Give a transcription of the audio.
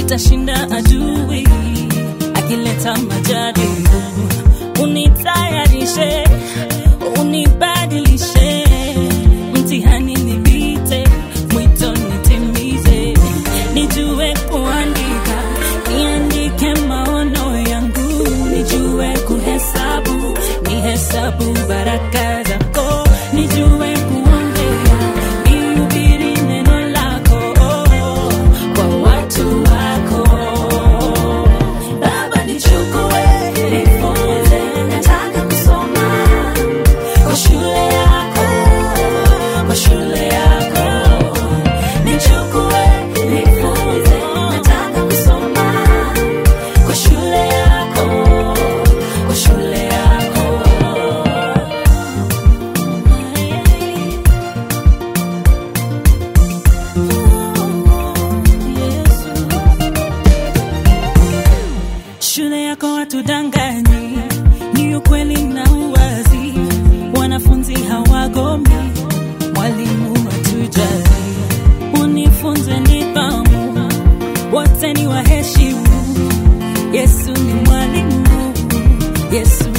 nitashinda adui akileta majaribu. Unitayarishe, unibadilishe, mtihani nipite, mwito nitimize, nijue kuandika, niandike maono yangu, nijue kuhesabu, nihesabu baraka zako, nijue kuongea, nihubiri neno lako kwa watu wako. Baba nichukue, nifunze, nataka kusoma kwa shule yako, kwa shule yako. Nichukue, nifunze, nataka kusoma kwa shule yako, kwa shule yako. Yesu. Shule yako watudanganyi, ni ukweli na uwazi. Wanafunzi hawagomi, mwalimu hatujali. Unifunze nidhamu, wote ni waheshimu. Yesu ni mwalimu, Yesu